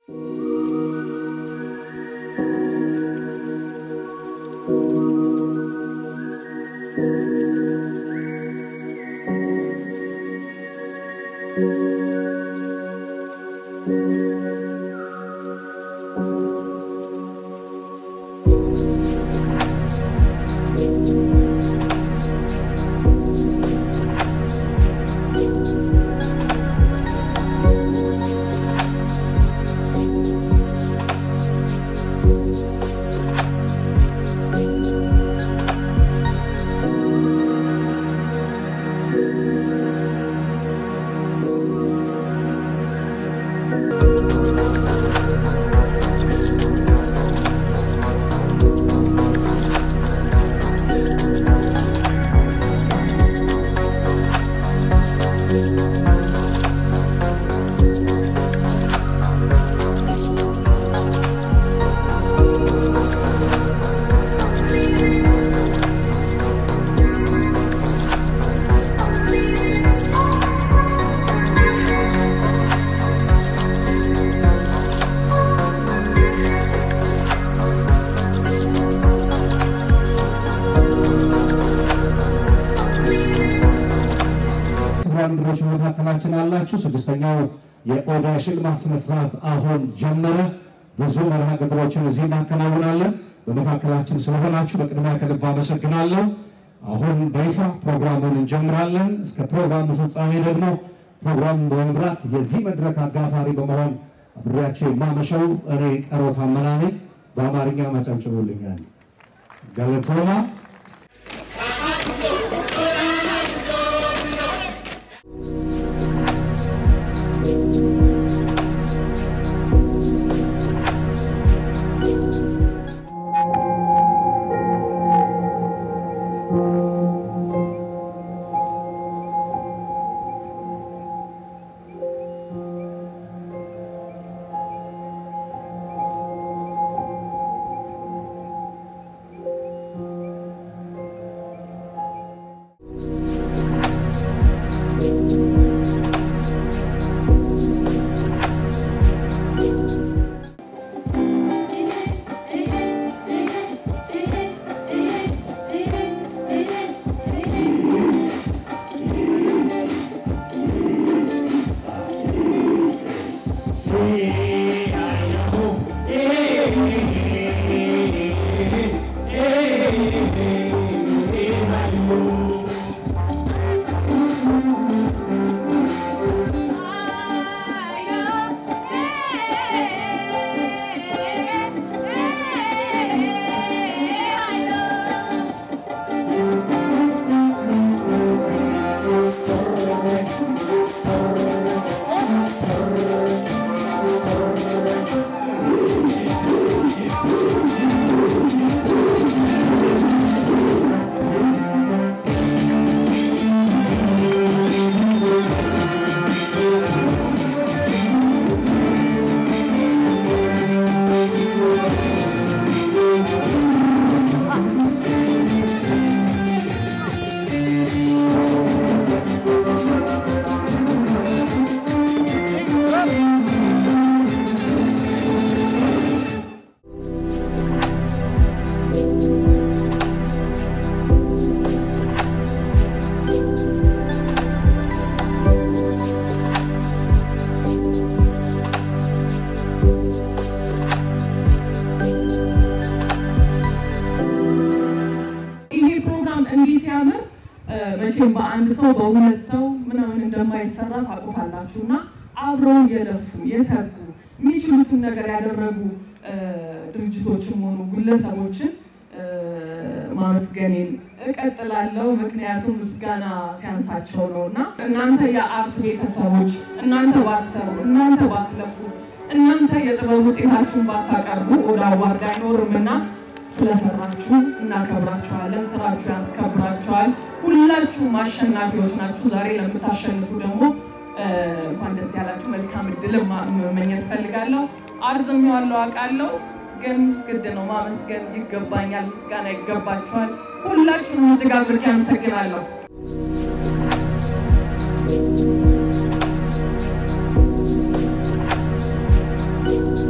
ክቡራን እንግዶች መካከላችን አላችሁ። ስድስተኛው የኦዳ ሽልማት ስነስርዓት አሁን ጀመረ። ብዙ መርሃ ግብሮችን እዚህ እናከናውናለን። በመካከላችን ስለሆናችሁ በቅድሚያ ከልብ አመሰግናለሁ። አሁን በይፋ ፕሮግራሙን እንጀምራለን። እስከ ፕሮግራሙ ፍጻሜ ደግሞ ፕሮግራሙን በመምራት የዚህ መድረክ አጋፋሪ በመሆን አብሬያቸው የማመሸው እኔ ቀሮ ታመና ነኝ። በአማርኛ ማጨብጭቡልኛል። ገለቶማ ይሄ ፕሮግራም እንዲህ ሲያምር መቼም በአንድ ሰው በሁለት ሰው ምናምን እንደማይሰራ ታውቁታላችሁ እና አብረው የለፉ የተጉ የሚችሉትን ነገር ያደረጉ እ፣ ድርጅቶችም ሆኑ ግለሰቦችን እ፣ ማመስገኔን እቀጥላለሁ። ምክንያቱም ምስጋና ሲያንሳቸው ነው እና እናንተ የአርት ቤተሰቦች እናንተ ባትሰሩ፣ እናንተ ባትለፉ፣ እናንተ የጥበብ ውጤታችሁን ባታቀርቡ ወደ አዋርድ አይኖርም እና ስለሰራችሁ እናከብራችኋለን። ስራችሁ ያስከብራችኋል። ሁላችሁም አሸናፊዎች ናችሁ። ዛሬ ለምታሸንፉ ደግሞ እ፣ እንኳን ደስ ያላችሁ። መልካም እድልም መመኘት ፈልጋለሁ። አርዝሜዋለሁ አውቃለሁ፣ ግን ግድ ነው ማመስገን ይገባኛል። ምስጋና ይገባችኋል። ሁላችሁንም እጅግ አድርጌ አመሰግናለሁ። ♪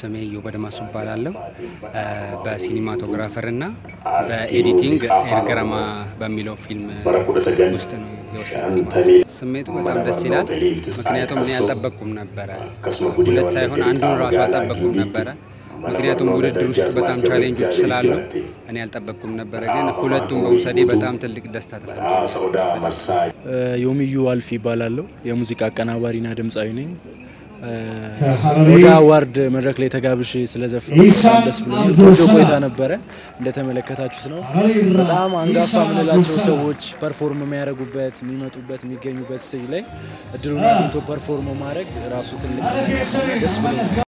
ስሜ ዮብ አድማሱ እባላለሁ። በሲኒማቶግራፈር እና በኤዲቲንግ ኤርገረማ በሚለው ፊልም ውስጥ ነው የወሰድኩት። ስሜቱ በጣም ደስ ይላል። ምክንያቱም እኔ አልጠበቅኩም ነበረ፣ ሁለት ሳይሆን አንዱን ራሱ አልጠበቅኩም ነበረ። ምክንያቱም ውድድር ውስጥ በጣም ቻሌንጆች ስላሉ እኔ አልጠበቅኩም ነበረ፣ ግን ሁለቱም በውሰዴ በጣም ትልቅ ደስታ ተሰምቶኛል። ዮሚዩ አልፍ ይባላለሁ። የሙዚቃ አቀናባሪና ድምፃዊ ነኝ። ወደ አዋርድ መድረክ ላይ ተጋብሼ ስለዘፈንኩ በጣም ደስ ብሎኛል። ቆንጆ ቆይታ ነበረ። እንደተመለከታችሁት ነው። በጣም አንጋፋ የምንላቸው ሰዎች ፐርፎርም የሚያደርጉበት የሚመጡበት፣ የሚገኙበት ስቴጅ ላይ እድሉን አግኝቶ ፐርፎርም ማድረግ ራሱ ትልቅ ደስ ብሎኛል።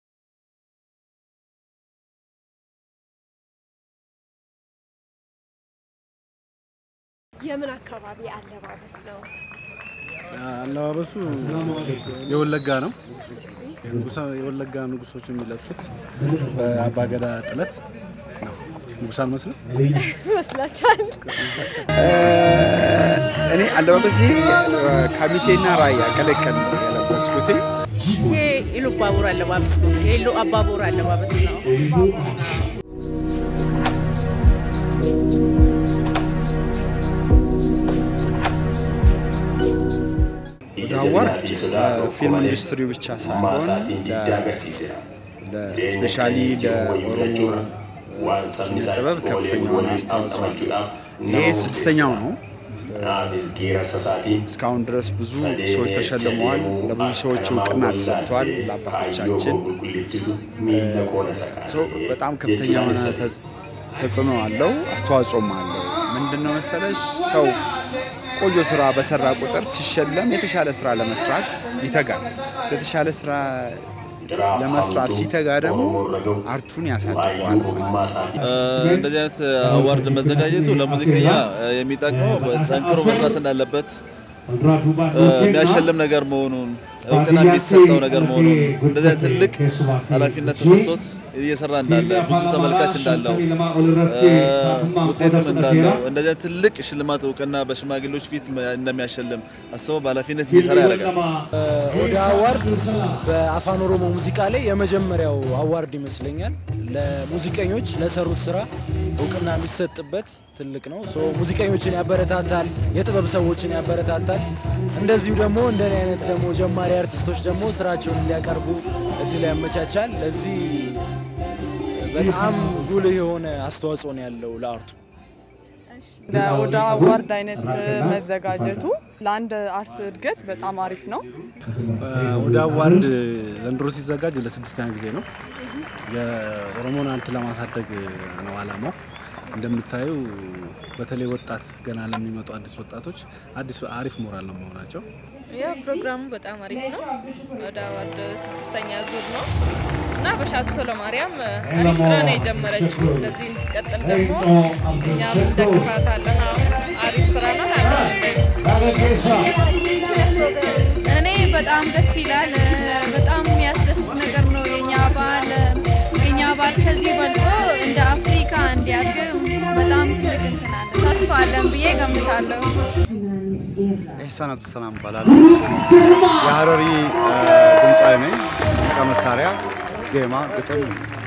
የምን አካባቢ አለባበስ ነው? አለባበሱ የወለጋ ነው። የወለጋ ንጉሶች የሚለብሱት በአባገዳ ጥለት ነው። ንጉስ አልመስልም። ይመስላችኋል? እኔ አለባበሴ ካሚሴና ራያ ቀለቀል ነው የለበስኩት። ይሄ ኢሉ አባቦር አለባበስ ነው። የኢሉ አባቦር አለባበስ ነው። አዋርድ ፊልም ኢንዱስትሪ ብቻ ሳይሆን ስፔሻሊ ለኦሮሞ ኪነ ጥበብ ከፍተኛ የሆነ አስተዋጽኦ አለው። ይሄ ስድስተኛው ነው። እስካሁን ድረስ ብዙ ሰዎች ተሸልመዋል። ለብዙ ሰዎች እውቅና ተሰጥቷል። ለአባቶቻችን ሰው በጣም ከፍተኛ የሆነ ተጽዕኖ አለው፣ አስተዋጽኦም አለው። ምንድነው መሰለሽ ሰው ቆንጆ ስራ በሰራ ቁጥር ሲሸለም የተሻለ ስራ ለመስራት ይተጋል። የተሻለ ስራ ለመስራት ሲተጋ ደግሞ አርቱን ያሳድገዋል። እንደዚህ አይነት አዋርድ መዘጋጀቱ ለሙዚቀኛ የሚጠቅመው ጠንክሮ መስራት እንዳለበት የሚያሸልም ነገር መሆኑን እውቅና የሚሰጠው ነገር መሆኑን እንደዚህ አይነት ትልቅ ኃላፊነት ተሰጥቶት እየሰራ እንዳለ ብዙ ተመልካች እንዳለው ውጤትም እንዳለው እንደዚህ አይነት ትልቅ ሽልማት እውቅና በሽማግሌዎች ፊት እንደሚያሸልም አስበው በኃላፊነት እየሰራ ያደርጋል። ወደ አዋርድ በአፋን ኦሮሞ ሙዚቃ ላይ የመጀመሪያው አዋርድ ይመስለኛል። ለሙዚቀኞች ለሰሩት ስራ እውቅና የሚሰጥበት ትልቅ ነው። ሶ ሙዚቀኞችን ያበረታታል፣ የጥበብ ሰዎችን ያበረታታል። እንደዚሁ ደግሞ እንደኔ አይነት ደግሞ ጀማሪ አርቲስቶች ደግሞ ስራቸውን እንዲያቀርቡ እድል ያመቻቻል። ለዚህ በጣም ጉልህ የሆነ አስተዋጽኦ ነው ያለው ለአርቱ። ወደ አዋርድ አይነት መዘጋጀቱ ለአንድ አርት እድገት በጣም አሪፍ ነው። ወደ አዋርድ ዘንድሮ ሲዘጋጅ ለስድስተኛ ጊዜ ነው። የኦሮሞን አርት ለማሳደግ ነው አላማው። እንደምታዩ በተለይ ወጣት ገና ለሚመጡ አዲስ ወጣቶች አዲስ አሪፍ ሞራል ነው መሆናቸው። ያ ፕሮግራሙ በጣም አሪፍ ነው። ወደ አዋርድ ስድስተኛ ዙር ነው እና በሻቱ ሰለማርያም አሪፍ ስራ ነው የጀመረችው። እንደዚህ እንድትቀጥል ደግሞ እኛም እንደግፋታለን። አሁን አሪፍ ስራ ነው። እኔ በጣም ደስ ይላል። በጣም የሚያስደስት ነገር ነው። የኛ ባህል የኛ ባህል ከዚህ በልጦ እንደ አፍሪካ እንዲያድግ በጣም ትልቅ እንትን አለ ተስፋ አለን ብዬ ገምታለሁ። ኢህሳን አብዱሰላም እባላለሁ። የሀረሪ ድምፃዊ ነኝ። ሙዚቃ መሳሪያ፣ ዜማ፣ ግጥም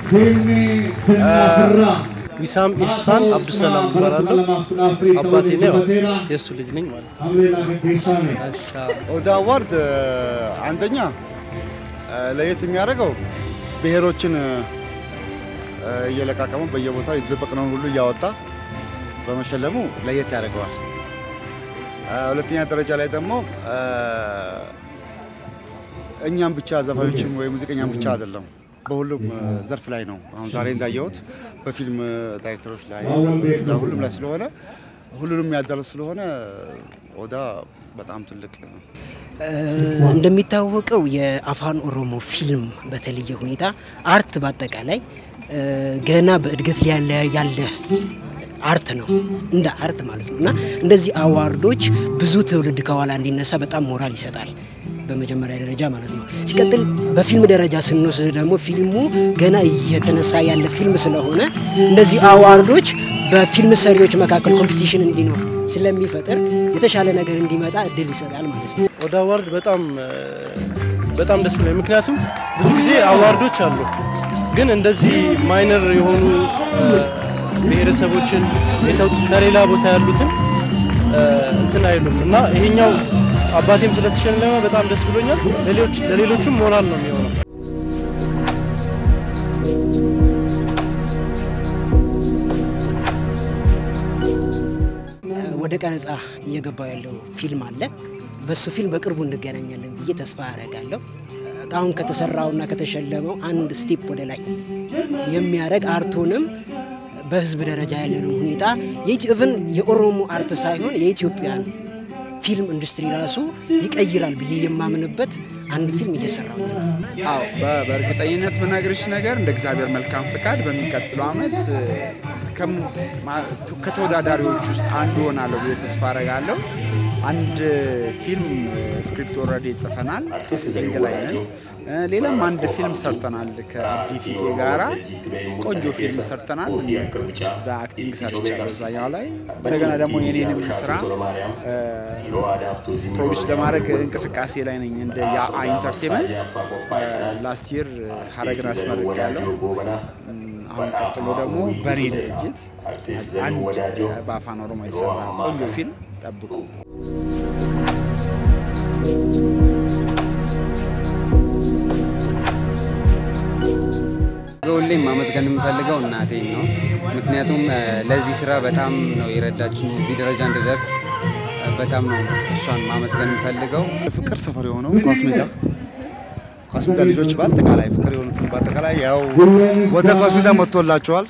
ዊሳም ኢህሳን አብዱሰላም እባላለሁ። አባቴ ነው የእሱ ልጅ ነኝ ማለት ነው። ኦዳ አዋርድ አንደኛ ለየት የሚያደርገው ብሔሮችን እየለቃቀሙ በየቦታው የተደበቅነውን ሁሉ እያወጣ በመሸለሙ ለየት ያደርገዋል። ሁለተኛ ደረጃ ላይ ደግሞ እኛም ብቻ ዘፋኞችን ወይ ሙዚቀኛም ብቻ አይደለም፣ በሁሉም ዘርፍ ላይ ነው። አሁን ዛሬ እንዳየሁት በፊልም ዳይሬክተሮች ላይ ለሁሉም ላይ ስለሆነ ሁሉንም ያዳርስ ስለሆነ ኦዳ በጣም ትልቅ እንደሚታወቀው የአፋን ኦሮሞ ፊልም በተለየ ሁኔታ አርት በአጠቃላይ ገና በእድገት ላይ ያለ አርት ነው እንደ አርት ማለት ነው እና እንደዚህ አዋርዶች ብዙ ትውልድ ከኋላ እንዲነሳ በጣም ሞራል ይሰጣል በመጀመሪያ ደረጃ ማለት ነው። ሲቀጥል በፊልም ደረጃ ስንወስድ ደግሞ ፊልሙ ገና እየተነሳ ያለ ፊልም ስለሆነ እንደዚህ አዋርዶች በፊልም ሰሪዎች መካከል ኮምፒቲሽን እንዲኖር ስለሚፈጥር የተሻለ ነገር እንዲመጣ እድል ይሰጣል ማለት ነው። ወደ አዋርድ በጣም በጣም ደስ ብሎኝ፣ ምክንያቱም ብዙ ጊዜ አዋርዶች አሉ ግን እንደዚህ ማይነር የሆኑ ብሔረሰቦችን ከሌላ ቦታ ያሉትን እንትን አይሉም እና ይሄኛው አባቴም ስለተሸለመ በጣም ደስ ብሎኛል። ለሌሎችም ሞራል ነው የሚሆነው። ወደ ቀረጻ እየገባው ያለው ፊልም አለ። በሱ ፊልም በቅርቡ እንገናኛለን ብዬ ተስፋ አደርጋለሁ። አሁን ከተሰራውና ከተሸለመው አንድ ስቴፕ ወደ ላይ የሚያደርግ አርቱንም በህዝብ ደረጃ ያለነው ሁኔታ ኢቭን የኦሮሞ አርት ሳይሆን የኢትዮጵያን ፊልም ኢንዱስትሪ ራሱ ይቀይራል ብዬ የማምንበት አንድ ፊልም እየሰራው ነው። አዎ በእርግጠኝነት ብነግርሽ ነገር እንደ እግዚአብሔር መልካም ፍቃድ በሚቀጥለው ዓመት ከተወዳዳሪዎች ውስጥ አንዱ ሆናለሁ ብዬ ተስፋ አረጋለሁ። አንድ ፊልም ስክሪፕት ኦልሬዲ ጽፈናል፣ ሲንግ ላይ ነን። ሌላም አንድ ፊልም ሰርተናል ከአብዲ ፊቴ ጋራ ቆንጆ ፊልም ሰርተናል። እዛ አክቲንግ ሰርቻለሁ እዛኛው ላይ። እንደገና ደግሞ የኔንም ስራ ፕሮዲስ ለማድረግ እንቅስቃሴ ላይ ነኝ እንደ የአ ኢንተርቴንመንት ላስት ይር ሀረግን አስመርቄያለሁ። አሁን ቀጥሎ ደግሞ በእኔ ድርጅት አንድ በአፋን ኦሮሞ የተሰራ ቆንጆ ፊልም ጠብቁ። ሁሌም ማመስገን የምፈልገው እናቴን ነው። ምክንያቱም ለዚህ ስራ በጣም ነው የረዳችን እዚህ ደረጃ እንድደርስ በጣም ነው እሷን ማመስገን የምፈልገው። ፍቅር ሰፈር የሆነው ኳስ ሜዳ ኳስ ሜዳ ልጆች በአጠቃላይ ፍቅር የሆኑትን በአጠቃላይ ያው ወደ ኳስ ሜዳ መጥቶላቸዋል።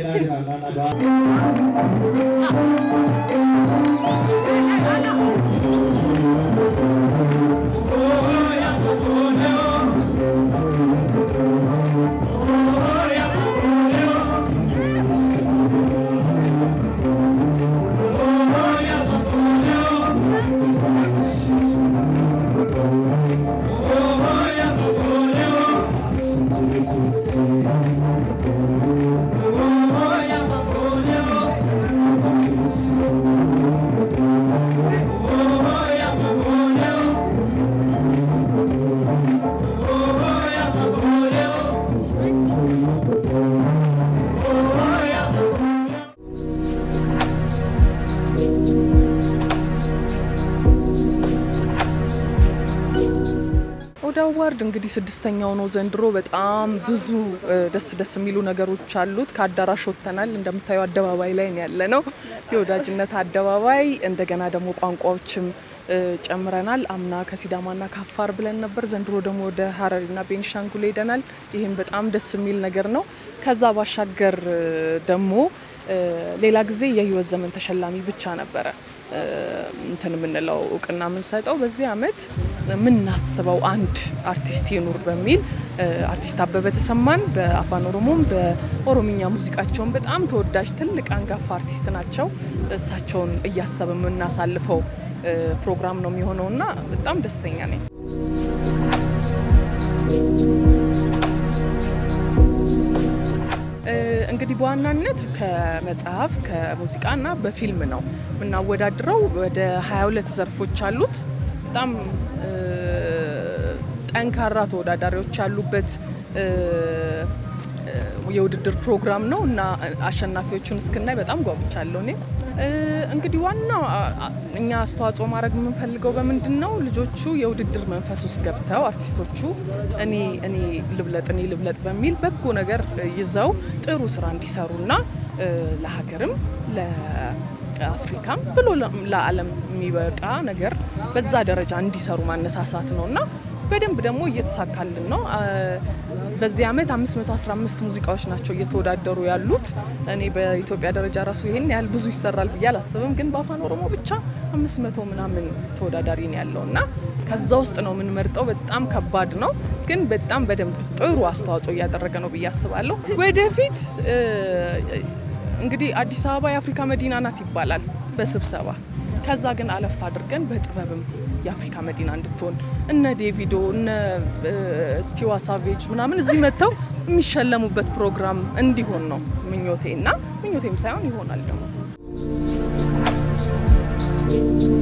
ኦዳ አዋርድ እንግዲህ ስድስተኛው ነው ዘንድሮ። በጣም ብዙ ደስ ደስ የሚሉ ነገሮች አሉት። ከአዳራሽ ወጥተናል። እንደምታዩ አደባባይ ላይ ያለ ነው፣ የወዳጅነት አደባባይ። እንደገና ደግሞ ቋንቋዎችም ጨምረናል። አምና ከሲዳማና ከአፋር ብለን ነበር። ዘንድሮ ደግሞ ወደ ሀረሪና ቤኒሻንጉል ሄደናል። ይህም በጣም ደስ የሚል ነገር ነው። ከዛ ባሻገር ደግሞ ሌላ ጊዜ የህይወት ዘመን ተሸላሚ ብቻ ነበረ እንትን የምንለው እውቅና የምንሰጠው በዚህ አመት የምናስበው አንድ አርቲስት ይኑር በሚል አርቲስት አበበ ተሰማን በአፋን ኦሮሞም በኦሮምኛ ሙዚቃቸውን በጣም ተወዳጅ ትልቅ አንጋፋ አርቲስት ናቸው። እሳቸውን እያሰብ የምናሳልፈው ፕሮግራም ነው የሚሆነው እና በጣም ደስተኛ ነኝ። እንግዲህ በዋናነት ከመጽሐፍ ከሙዚቃና በፊልም ነው የምናወዳድረው። ወደ 22 ዘርፎች አሉት። በጣም ጠንካራ ተወዳዳሪዎች ያሉበት የውድድር ፕሮግራም ነው እና አሸናፊዎቹን እስክናይ በጣም ጓጉቻለሁ። እኔ እንግዲህ ዋናው እኛ አስተዋጽኦ ማድረግ የምንፈልገው በምንድን ነው? ልጆቹ የውድድር መንፈስ ውስጥ ገብተው አርቲስቶቹ እኔ እኔ ልብለጥ እኔ ልብለጥ በሚል በጎ ነገር ይዘው ጥሩ ስራ እንዲሰሩና ለሀገርም ለአፍሪካም ብሎ ለዓለም የሚበቃ ነገር በዛ ደረጃ እንዲሰሩ ማነሳሳት ነው እና በደንብ ደግሞ እየተሳካልን ነው። በዚህ ዓመት 515 ሙዚቃዎች ናቸው እየተወዳደሩ ያሉት። እኔ በኢትዮጵያ ደረጃ ራሱ ይሄን ያህል ብዙ ይሰራል ብዬ አላስብም፣ ግን በአፋን ኦሮሞ ብቻ 500 ምናምን ተወዳዳሪ ነው ያለው እና ከዛ ውስጥ ነው የምንመርጠው። በጣም ከባድ ነው፣ ግን በጣም በደንብ ጥሩ አስተዋጽኦ እያደረገ ነው ብዬ አስባለሁ። ወደፊት እንግዲህ አዲስ አበባ የአፍሪካ መዲና ናት ይባላል በስብሰባ ከዛ ግን አለፍ አድርገን በጥበብም የአፍሪካ መዲና እንድትሆን እነ ዴቪዶ እነ ቲዋ ሳቬጅ ምናምን እዚህ መጥተው የሚሸለሙበት ፕሮግራም እንዲሆን ነው ምኞቴ እና ምኞቴም ሳይሆን ይሆናል ደግሞ